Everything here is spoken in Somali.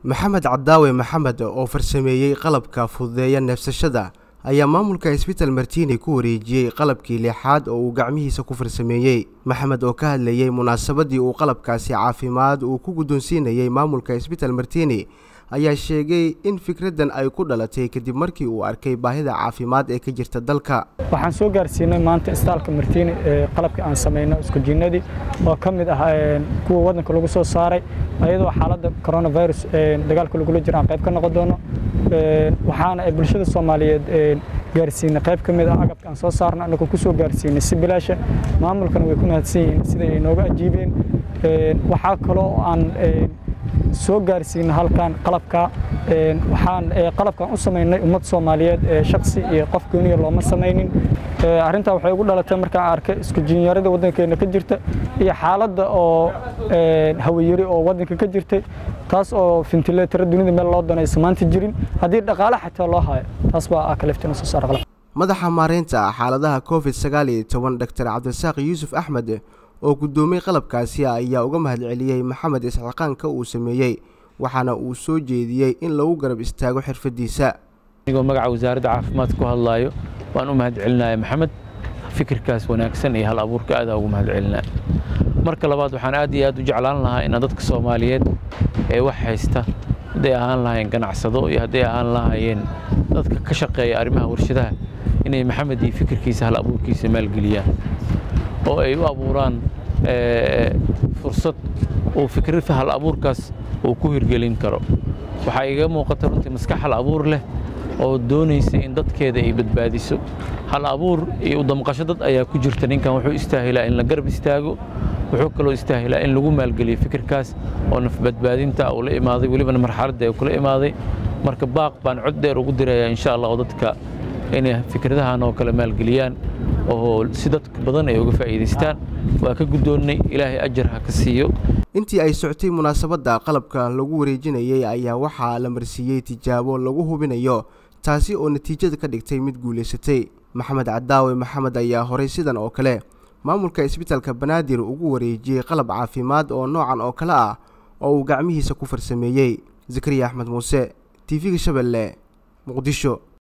maxamed cadaawe maxamed oo farsameeyey qalabka fududeeya neefsashada ayaa maamulka isbital martiini ku wareejiyey qalabkii lixaad oo uu gacmihiisa ku farsameeyey maxamed oo ka hadlayey munaasabadii uu qalabkaasi caafimaad uu ku guddoonsiinayey maamulka isbital martiini ayaa sheegay in fikraddan ay ku dhalatay kadib markii uu arkay baahida caafimaad ee ka jirta dalka waxaan soo gaarsiinay maanta istaalka martiini ee qalabkii aan samayno iskujinnadii oo ka mid ah kuwa waddanka lagu soo saaray ayadoo xaaladda coronavirus dagaalka lagula jiro aan qayb ka noqon doono waxaana bulshada soomaaliyeed gaarsiinay qayb ka mid ah agabka aan soo saarno annagoo ku soo gaarsiinay si bilaasha maamulkana way ku mahadsan yihiin siday ay nooga ajiibeen waxaa kaloo aan soo gaarsiina halkan qalabka waxaan qalabkan u samaynay ummad soomaaliyeed shaksi iyo qof gooniya looma samaynin arrintaa waxay ugu dhalatay markaan arkay isku jinyarada waddankeena ka jirta iyo xaaladda oo hawayari oo waddanka ka jirtay taas oo fintileetara dunida meel loo danaysa maanta jirin haddii dhaqaale xataa loo hayo taas baa kaleftina soo saara qalab madaxa maareynta xaaladaha covid sagaal iyo toban doctor cabdirasaaq yuusuf axmed oo guddoomiyey qalabkaasi ayaa uga mahadceliyey maxamed isxaqaanka uu sameeyey waxaana uu soo jeediyey in lagu garab istaago xirfadiisa anigoo magaca wasaaradda caafimaadka ku hadlaayo waan u mahadcelinaya maxamed fikirkaas wanaagsan iyo hal abuurka aada ugu mahadcelinaya marka labaad waxaan aad iyo aad u jeclaan lahaa inaan dadka soomaaliyeed ee wax haysta hadday ahaan lahaayeen ganacsado iyo hadday ahaan lahaayeen dadka ka shaqeeya arrimaha warshadaha inay maxamed iyo fikirkiisa hal abuurkiisa maalgeliyaan oo ay u abuuraan fursad uu fikradda hal abuurkaas uu ku hirgelin karo waxaa iga muuqata runtii maskax hal abuur leh oo doonaysa in dadkeeda ay badbaadiso hal abuur iyo udamqasho dad ayaa ku jirta ninkan wuxuu istaahilaa in la garab istaago wuxuu kaloo istaahilaa in lagu maalgeliyo fikirkaas oo nafbadbaadinta uu la imaaday welibana marxaladda kula imaaday marka baaq baan cod dheer ugu dirayaa insha allah oo dadka inay fikradahan oo kale maalgeliyaan oo si dad badan ay uga faa'iidaystaan waa ka guddoonnay ilaahay ajar ha ka siiyo intii ay socotay munaasabadda qalabka lagu wareejinayey ayaa waxaa la marsiiyey tijaabo lagu hubinayo taasi oo natiijada ka dhigtay mid guulaysatay maxamed cadaawe maxamed ayaa horay sidan oo kale maamulka isbitalka banaadir ugu wareejiyey qalab caafimaad oo noocan oo kale ah oo uu gacmihiisa ku farsameeyey zakariya axmed muuse t v-ga shabeelle muqdisho